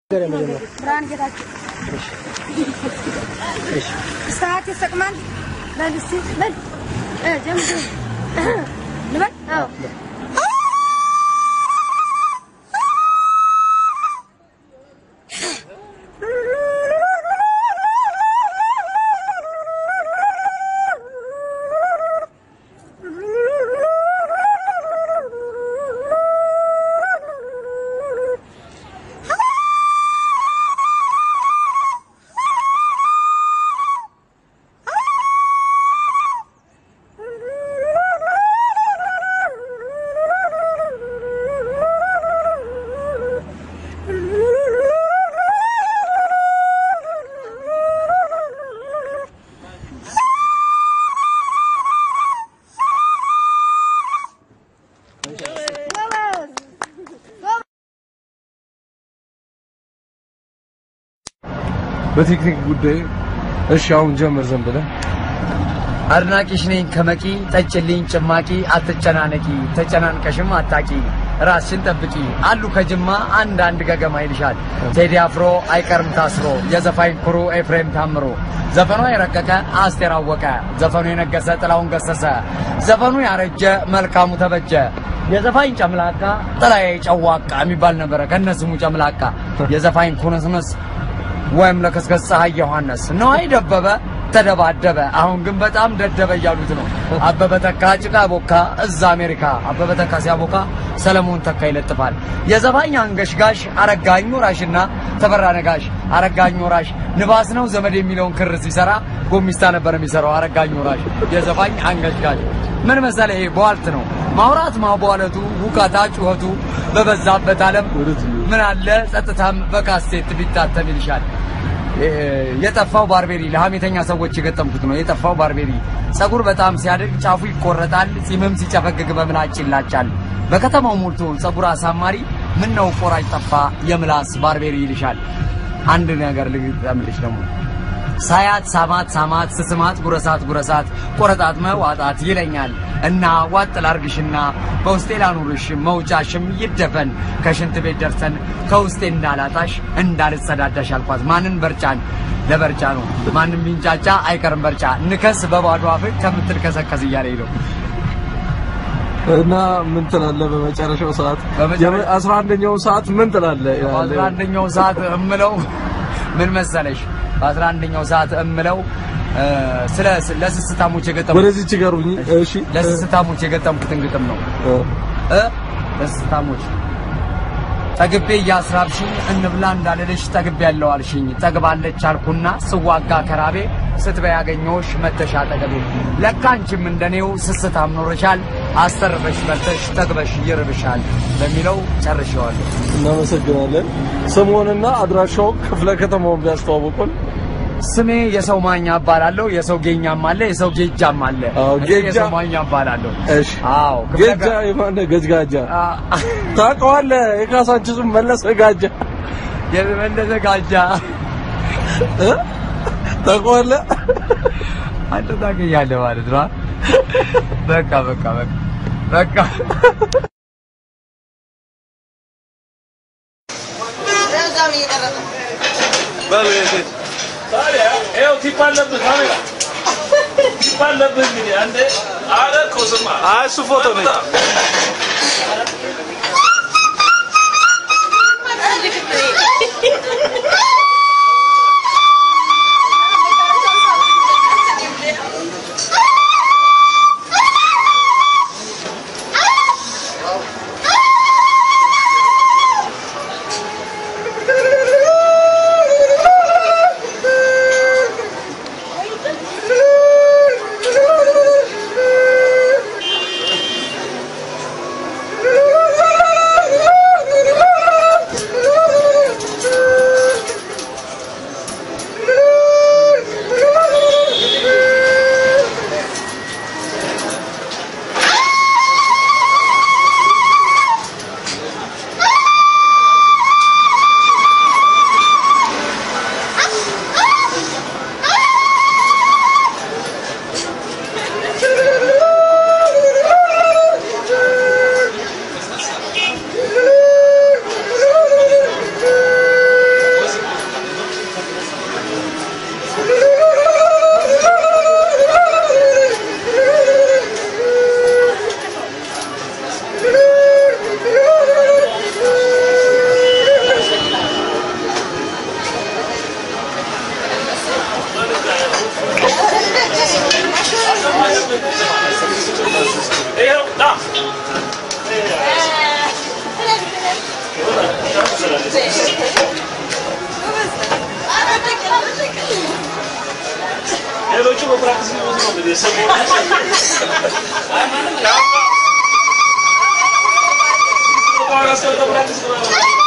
ብርሃን ጌታቸው ሰዓት ይሰቅማል። በል እስኪ በል እ ጀምር ልበል። አዎ በቴክኒክ ጉዳይ እሺ፣ አሁን ጀምር ዝም ብለህ አድናቂሽ ነኝ ከመቂ ጠጭልኝ ጭማቂ አትጨናነቂ ተጨናንቀሽም አታቂ ራስሽን ጠብቂ አሉ ከጅማ አንድ አንድ ገገማ ይልሻል ቴዲ አፍሮ አይቀርም ታስሮ የዘፋኝ ኩሩ ኤፍሬም ታምሮ ዘፈኑ የረቀቀ አስቴር አወቀ ዘፈኑ የነገሰ ጥላውን ገሰሰ ዘፈኑ ያረጀ መልካሙ ተበጀ የዘፋኝ ጨምላቃ ጥላዬ ጨዋቃ የሚባል ነበረ ከነስሙ ጨምላቃ የዘፋኝ ኩንስንስ ወይም ለከስከስ ፀሐይ ዮሐንስ ነዋይ ደበበ ተደባደበ። አሁን ግን በጣም ደደበ እያሉት ነው። አበበ ተካ ጭቃ ቦካ እዛ አሜሪካ። አበበ ተካ ሲያቦካ ሰለሞን ተካ ይለጥፋል። የዘፋኝ አንገሽጋሽ አረጋኝ ወራሽና ተፈራ ነጋሽ። አረጋኝ ወራሽ ንባስ ነው ዘመድ የሚለውን ክር ሲሰራ ጎሚስታ ነበር የሚሰራው አረጋኝ ወራሽ። የዘፋኝ አንገሽጋሽ ምን መሰለ፣ ይሄ በዋልት ነው ማውራት ማቧለቱ ሁካታ ጩኸቱ በበዛበት ዓለም ምን አለ ጸጥታም በካሴት ቢታተም ይልሻል። የጠፋው ባርቤሪ ለሀሜተኛ ሰዎች የገጠምኩት ነው። የጠፋው ባርቤሪ ጸጉር በጣም ሲያድግ ጫፉ ይቆረጣል፣ ጺምም ሲጨፈግግ በምላጭ ይላጫል። በከተማው ሞልቶ ጸጉር አሳማሪ ምን ነው ቆራጭ ጠፋ የምላስ ባርቤሪ ይልሻል። አንድ ነገር ልግጠምልሽ ደግሞ ሳያት ሳማት ሳማት ስስማት ጉረሳት ጉረሳት ቆረጣት መዋጣት ይለኛል እና ዋጥ ላርግሽና በውስጤ ላኑርሽ መውጫሽም ይደፈን ከሽንት ቤት ደርሰን ከውስጤ እንዳላጣሽ እንዳልጸዳዳሽ አልኳት። ማንን በርጫን ለበርጫ ነው ማንም ቢንጫጫ አይቀርም በርጫ ንከስ በባዶ አፍ ከምትል ከሰከስ እያለኝ ነው። እና ምን ትላለህ? በመጨረሻው ሰዓት በመጨረሻ- አስራ አንደኛው ሰዓት ምን ትላለህ? በአስራ አንደኛው ሰዓት እምለው ምን መሰለሽ፣ በአስራ አንደኛው ሰዓት እምለው እ፣ ስለ ለስስታሞች የገጠምኩት ወደዚች ጋሩኝ። እሺ ለስስታሞች የገጠምኩትን ግጥም ነው። እ፣ እ ለስስታሞች ጠግቤ እያስራብሽኝ እንብላ እንዳልልሽ ጠግቤ ያለው አልሽኝ ጠግባለች አልኩና ስዋጋ ከራቤ ስትበይ ያገኘሁሽ መተሻ ጠገቤ ለካ አንቺም እንደኔው ስስታም ኖረሻል አስተርፈሽ በልተሽ ጠግበሽ ይርብሻል በሚለው ጨርሼዋለሁ። እናመሰግናለን። ስሙንና አድራሻው ክፍለ ከተማውን ቢያስተዋውቁን። ስሜ የሰው ማኛ እባላለሁ። የሰው ጌኛም አለ፣ የሰው ጌጃም አለ። አዎ፣ እኔ ጌጃ- የሰው ማኛ እባላለሁ። እሺ አዎ ክፍለ ገጃ ገ- የማነ ገጅጋጃ አ- ታውቀዋለህ? የካሳንችሱን መለሰ ጋጃ የመለሰ ጋጃ እ? ታውቀዋለህ? አንተ ታገኛለህ ማለት ነው። በቃ በቃ በቃ በቃ ይኸው ቲፕ አለብህ ካሜራ ቲፕ አለብህ እንግዲህ አንዴ አለ እኮ ስማ አይ እሱ ፎቶ ነው። እ በፕራክቲስ ሊሞት ነው እንግዲህ ሰሞኑን ቋራ ሰው በፕራክቲስ ነው